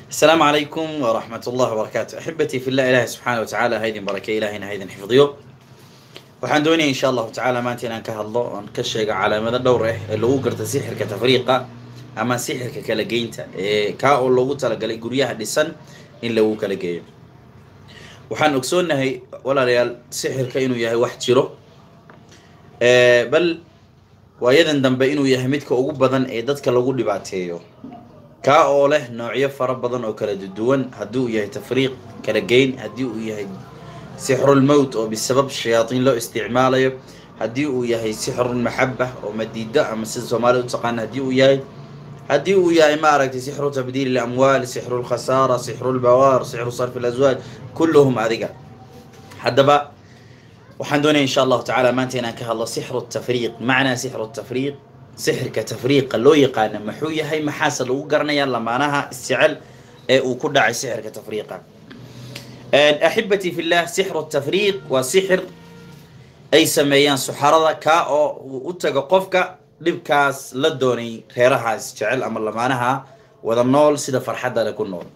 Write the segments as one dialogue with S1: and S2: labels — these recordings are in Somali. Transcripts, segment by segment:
S1: السلام عليكم ورحمة الله وبركاته أحبتي في الله إلهي سبحانه وتعالى هيدin barake ilahayna haydin xifdiyo waxaan doonaya insha allahu tacaala maanta inaan ka hadlo oon ka sheego calaamado dhowr ah ee lagu garta sixirka tafriiqa ama sixirka kala geynta ee kaa oo loogu talagalay guryaha dhisan in lagu kala geeyo waxaan ogsoonahay walaalayaal sixirka inuu yahay wax jiro bal waayadan dambe inuu yahay midka ugu badan ee dadka lagu dhibaateeyo kaa oo leh noocyo fara badan oo kala duwan haddii uu yahay tafriiq kala geyn haddii uu yahay sixrulmowt oo bisabab shayaatiin loo isticmaalayo haddii uu yahay sixrulmaxaba oo madiido ama sida soomaalida u taqaana haddii uu yahay haddii uu yahay maaragtay sixru tabdiil ilamwaal sixru lkhasaara sixru lbawaar sixru sarfi laswaaj kulluhum adiga haddaba waxaan doonaya insha allahu tacala maanta inaan ka hadlo sixru tafriiq macnaa sixru tafriiq sixirka tafriiqa loo yaqaana maxuu yahay maxaase lagu garanaya lamaanaha isjecel ee uu ku dhacay sixirka tafriiqa axibatii fi llah sixru tafriiq waa sixir ay sameeyaan suxarada kaa oo uu u tago qofka dhibkaas la doonay reeraha isjecel ama lamaanaha wada nool sida farxadda ku nool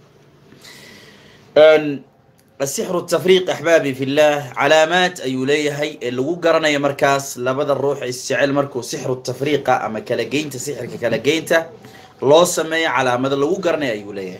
S1: asixru tafriiq axbaabi fi llah calaamaad ayuu leeyahay ee lagu garanayo markaas labada ruux isjecel markuu sixru tafriiqa ama kala geynta sixirka kala geynta loo sameeyo calaamado lagu garanayo ayuu leeyahay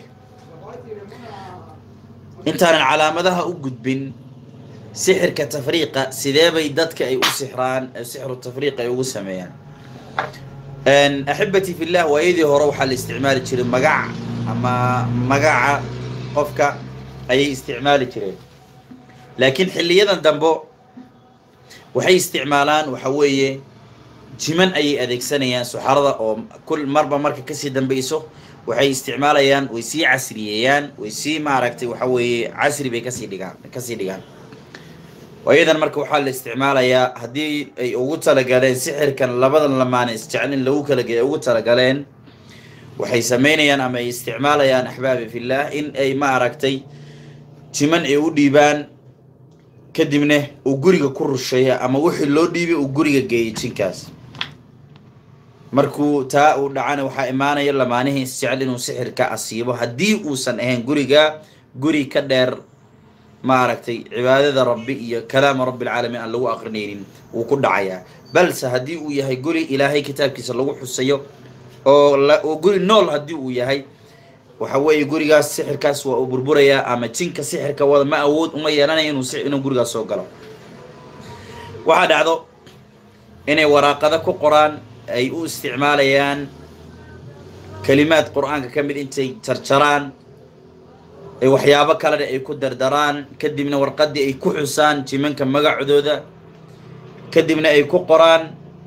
S1: intaanan calaamadaha u gudbin sixirka tafriiqa sidee bay dadka ay u sixraan sixru tafriiq ay ugu sameeyaan axibatii fi llah waayadii hore waxaa la isticmaali jiray magac ama magaca qofka ayay isticmaali jireen laakiin xiliyadan dambo waxay isticmaalaan waxa weeye jiman ayay adeegsanayaan suxarada oo kul marba marka kasii dambeyso waxay isticmaalayaan way sii casriyeeyaan way sii maaragtay waxa weeye casri bay kasii dhigaan kasii dhigaan waayadan marka waxaa la isticmaalayaa haddii ay ugu talagaleen sixirkan labadan lamaane isjecel in lagu kala geeya ugu talagaleen waxay sameynayaan ama ay isticmaalayaan axbaabi fillah in ay maaragtay jiman ay u dhiibaan kadibna uu guriga ku rusheeya ama wixii loo dhiibay uu guriga geeyay jinkaas markuu taa uu dhacana waxaa imaanaya lamaanihii isjecel inuu sixirka asiibo haddii uusan ahayn guriga guri ka dheer maaragtay cibaadada rabbi iyo kalaama rabbilcaalamiin aan lagu aqrinaynin wuu ku dhacayaa balse haddii uu yahay guri ilaahay kitaabkiisa lagu xusayo oo oo guri nool haddii uu yahay waxa weeye gurigaas sixirkaas waa uu burburayaa ama jinka sixirka wada ma awood uma yeelanayo inuu inuu gurigaas soo galo waxaa dhacdo inay waraaqado ku qoraan ay u isticmaalayaan kalimaad qur-aanka ka mid intay jarjaraan ay waxyaabo kalena ay ku dardaraan kadibna warqadii ay ku xusaan jimanka magacdooda kadibna ay ku qoraan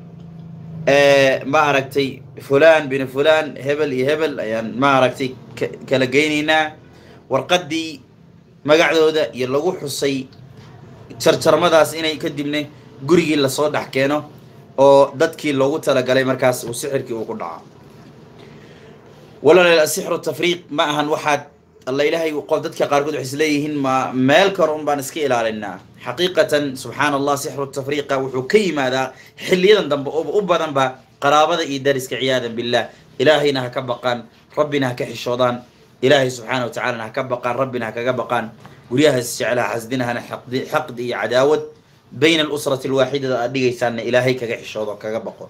S1: ma aragtay fulan bin fulan hebel iyo hebel ayaan ma aragtay kala geynaynaa warqadii magacdooda iyo lagu xusay jarjarmadaas inay kadibna gurigii lasoo dhex keeno oo dadkii loogu talagalay markaas uu sixirkii uu ku dhaco walaal asixru tafriiq ma ahan waxaad alla ilaahay qof dadka qaarkood waxay isleeyihiin ma meel kore un baan iska ilaalinaa xaqiiqatan subxaana allah sixru tafriiqa wuxuu ka yimaadaa xiliyadan dambe u badanba qaraabada iyo dariska ciyaadan billah ilaahayna ha ka baqaan rabbina ha ka xishoodaan ilaahay subxaana wa tacalana ha ka baqaan rabbina ha kaga baqaan guryahaas jeclaha xasdinahana xaqdi xaqdi iyo cadaawad bayna alusrati alwaaxidada aad dhigaysaanna ilaahay kaga xishoodo kaga baqo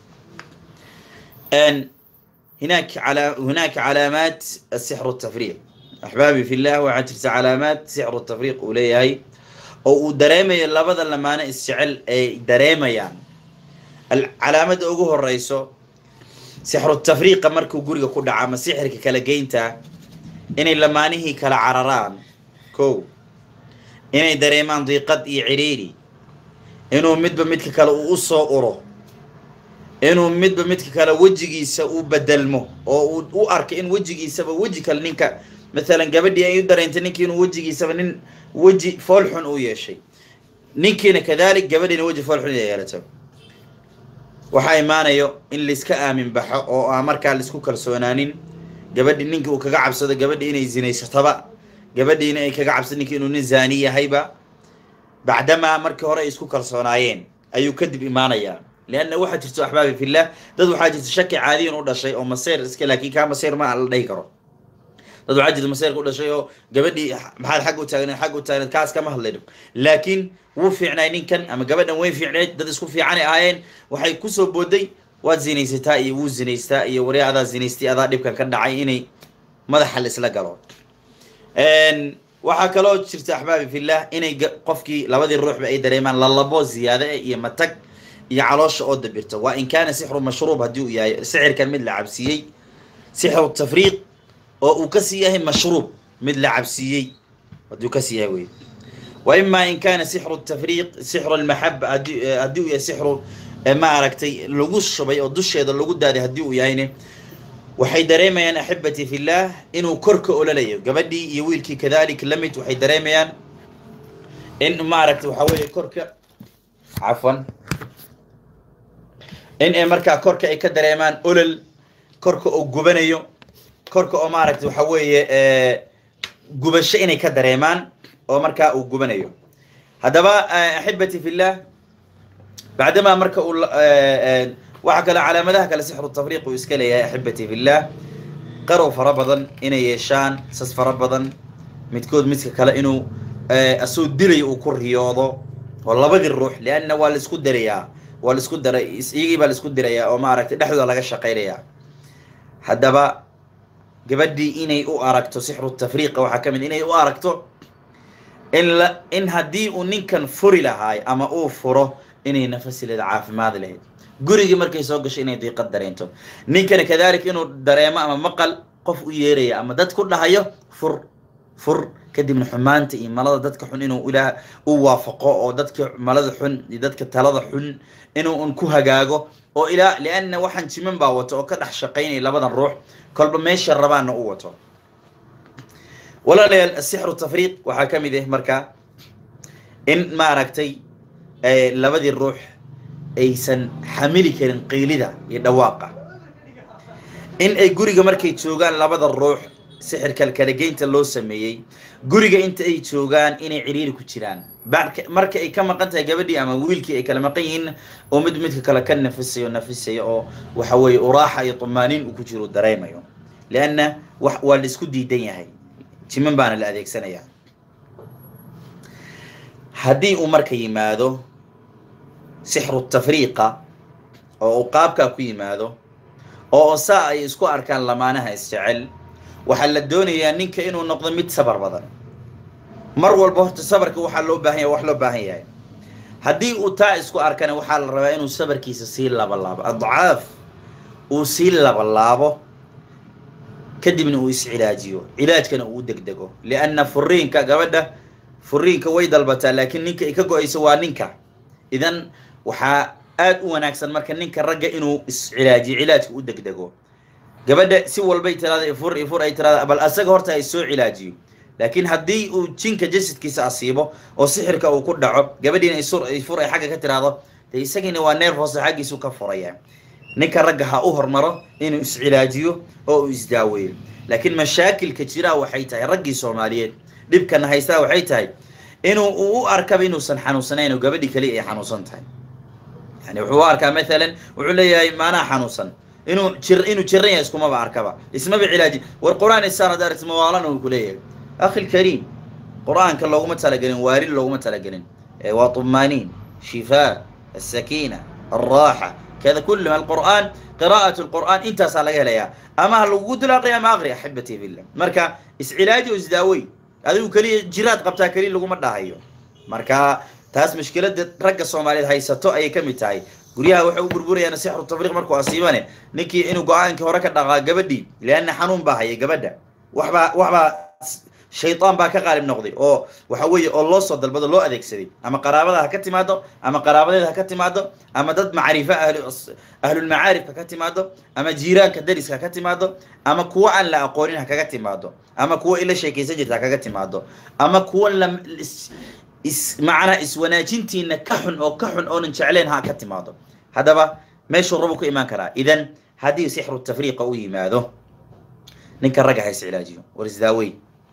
S1: هناك على هناك علامات السحر التفريق axbaabi fi llah waxaa jirta calaamaad sixru tafriiq uu leeyahay oo uu dareemayo labada lamaano isjecel ay dareemayaan calaamada ugu horeyso sixru tafriiqa markuu guriga ku dhaca ama sixirka kala geynta inay lamaanihii kala cararaan ko inay dareemaan diiqad iyo ciriiri inuu midba midka kale uu usoo uro inuu midba midka kale wejigiisa uu bedelmo oo uu u arka in wejigiisaba weji kale ninka maalan gabadhii ay u dareentay ninkii inuu wejigiisaba nin weji foolxun uu yeeshay ninkiina kadalik gabadhiina weji foolxun inay yeelato waxaa imaanayo in laiska aamin baxo oo aan markaa laisku kalsoonaanin gabadhi ninkii uu kaga cabsado gabadhi inay zinaysataba gabadhiina ay kaga cabsado ninkii inuu nin zaani yahayba bacdamaa markii hore ay isku kalsoonaayeen ayuu kadib imaanayaa leanna waxaa jirto axbaabi fillah dad waxaa jirta shaki caadiyan u dhashay oo maseer iska laakiin kaa maseer ma la dhahi karo dad waxaa jirta masayrka u dhashay oo gabadhii maxaad xagga u taagneed xagga u taagneed kaas kama hadlayno laakiin wuu fiicnay ninkan ama gabadhan way fiicneed dad isku fiicanay ahaayeen waxay kusoo booday waad zinaysataa iyo wuu zinaystaa iyo wari adaa zinaystay adaa dhibkan ka dhacay inay madaxa la isla galo waxaa kaloo jirta axbaabi fillah inay qofkii labadii ruuxba ay dareemaan lalabo ziyaado eh iyo matag iyo caloosha oo dabirta waa in kaana sixru mashruub haddii uu yahay sixirkan mid la cabsiiyey sixru tafriiq oo uu kasii yahay mashruub mid la cabsiiyey haddii uu kasii yahay wey wa ima in kana sixru tafriiq sixru lmaxaba hadi haddii uu yahay sixru ma aragtay lagu shubay oo dusheeda lagu daaday haddii uu yahayne waxay dareemayaan axibati fillah inuu korka ololayo gabadhii iyo wiilkii kadalik lamid waxay dareemayaan in maaragtay waxaa weeye korka cafwan in ay markaa korka ay ka dareemaan olol korka oo gubanayo korka oo maaragtay waxa weeye gubasho inay ka dareemaan oo markaa uu gubanayo haddaba axibati fillah bacdamaa marka uu waxaa kale calaamadaha kale sixru tafriiq uu iska leeyahay axibati fillah qarow fara badan inay yeeshaan sas fara badan midkood midka kale inuu asoo dilayo uu ku riyoodo oo labadii ruux lianna waa la isku darayaa waa la isku daray iyagii baa la isku dirayaa oo maaragtay dhexdooda laga shaqaynayaa haddaba gabadhii inay u aragto sixru tafriiqa waxaa ka mid inay u aragto in la in haddii uu ninkan furi lahaay ama uu furo inay nafasileeda caafimaad lahayd gurigii markay soo gasho inay diiqad dareento ninkana kadalik inuu dareemo ama maqal qof u yeeraya ama dad ku dhahayo fur fur kadibna xumaanta iyo malada dadka xun inuu ilaah u waafaqo oo dadka malada xun iyo dadka talada xun inuu un ku hagaago oo ilaa lianna waxaan jiman baa wato oo ka dhex shaqaynaya labadan ruux kolba meesha rabaana u wato walaalayaal asixru tafriiq waxaa ka mid ah marka in maaragtay labadii ruux aysan xamili karin qiilida iyo dhawaaqa in ay guriga markay joogaan labada ruux sixirka kalageynta loo sameeyey guriga inta ay joogaan inay ciriiri ku jiraan marka ay ka maqan tahay gabadhii ama wiilkii ay kala maqan yihiin oo mid midka kale ka nafisayo nafisayo oo waxa weeye uraaxa iyo tumaaniin uu ku jiro dareemayo lianna wa waa la isku diidan yahay jiman baana la adeegsanayaa haddii uu marka yimaado sixru tafriiqa oo uu qaabkaa ku yimaado oo saa ay isku arkaan lamaanaha isjecel waxaa la doonayaa ninka inuu noqdo mid sabar badan mar walba horta sabarka waxaa loo baahan yahay wax loo baahan yahay haddii uu taa isku arkana waxaa la rabaa inuu sabarkiisa sii labalaabo adcaaf uu sii labalaabo kadibna uu iscilaajiyo cilaajkana uu u degdego lianna furiinka gabadha furiinka way dalbataa laakiin ninka ay ka go-ayso waa ninka idan waxaa aada u wanaagsan marka ninka ragga inuu iscilaajiyo cilaajka u degdego gabadha si walbay tiraada ifur ifur ay tiraada bal asaga horta ay soo cilaajiyo laakiin haddii uu jinka jasadkiisa asiibo oo sixirka uu ku dhaco gabadhiina isur ifur ay xagga ka tiraado dee isagiina waa neer hoose xaggiisu ka furaya ninka ragga ha u hormaro inuu iscilaajiyo oo uu isdaaweeyo laakiin mashaakilka jiraa waxay tahay raggii soomaaliyeed dhibkana haystaa waxay tahay inuu uu u arkaba inuusan xanuunsanayn oo gabadhii kaliya ay xanuunsan tahay yani wuxuu u arkaa mathalan wuxuu leeyahay maanaa xanuunsan inuu jir inuu jiran yahay iskumaba arkaba ismaba cilaaji war qur-aan isaan hadda aragti mawaalana uu kuleeyahay akhi lkariim qur-aanka looguma talagelin waarid looguma talagelin waa طumaaniin shifaa السakiina الراحة kada kulluha alqur'aan qiraa'at lqur'aan intaasaa laga helayaa ama ha lagugu dulaaqay ama aqri axibati fillah marka iscilaaji o isdaawey adigu keliya jiraad qabtaa keliya laguma dhahayo marka taas mushkilada ragga soomaaliyeed haysato ayay ka mid tahay guryaha waxay u burburayaan sixru tafriiq markuu asiibane ninkii inuu go-aankii hore ka dhaqaa gabadhii lianna xanuun baa haya gabadha waxbaa waxbaa shaydaan baa ka qaalib noqday oo waxa weeye oo loo soo dalbado loo adeegsaday ama qaraabada ha ka timaado ama qaraabadeeda ha ka timaado ama dad macrifo ahlu ahlulmacaarifka ka timaado ama jiiraanka dariska ha ka timaado ama kuwo aan la aqoonin ha kaga timaado ama kuwo ila sheekaysan jirta ha kaga timaado ama kuwo la is macnaa iswanaajintiina ka xun oo ka xun oonan jecleen ha ka timaado haddaba meeshuu rabu ku imaan karaa idan haddii sixru tafriiqa u yimaado ninka ragga ha iscilaajiyo war isdaawey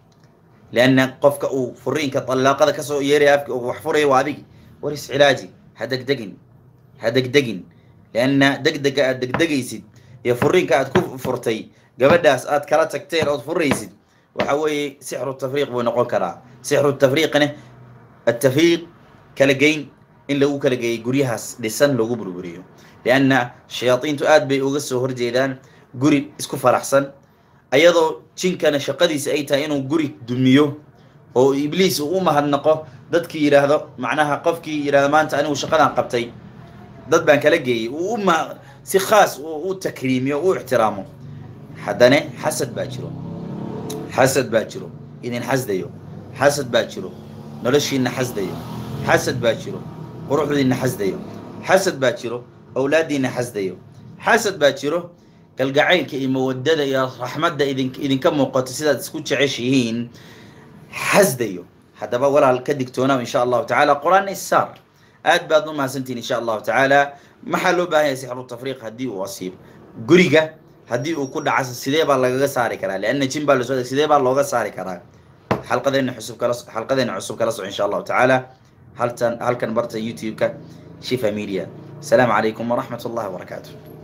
S1: lianna qofka uu furiinka dallaaqada kasoo yeeraya afki wax furaya waa adigi war iscilaaji ha degdegin ha degdegin lianna degdega aad degdegaysid iyo furiinka aad ku furtay gabadhaas aad kala tagteen ood furaysid waxa weeye sixru tafriiq buu noqon karaa sixru tafriiqna atafriiq kala geyn in lagu kala geeyay guryahaas dhisan lagu burburiyo lianna shayaadiintu aad bay uga soo horjeedaan guri isku faraxsan ayadoo jinkana shaqadiisa ay tahay inuu guri dumiyo oo ibliis uu u mahadnaqo dadkii yidhaahdo macnaha qofkii yidhahdo maanta anigu shaqadan qabtay dad baan kala geeyey uu uma si khaas u takriimiyo u ixtiraamo haddana xasad baa jiro xasad baa jiro idin xasdayo xasad baa jiro noloshiina xasdayo xasad baa jiro quruxdiina xasdayo xasad baa jiro awlaaddiina xasdayo xasad baa jiro galgacaylka iyo mawadada iyo raxmadda idin idinka muuqato sidaad isku jeceshihiin xasdayo haddaba walaal ka digtoonaw insha allahu tacaala qur-aan isaar aad baad u mahadsantihin insha allahu tacaala maxaa loo baahan yahay sixru tafriiq haddii uu asiib guriga haddii uu ku dhaca sidee baa lagaga saari karaa lianna jin baa lasoo sidee baa looga saari karaa xalqadeena cusub kala xalqadeena cusub kala soco insha allahu tacaala haltan halkan barta youtube-ka shifa media asalaamu calaykum waraxmat ullahi wabarakaatu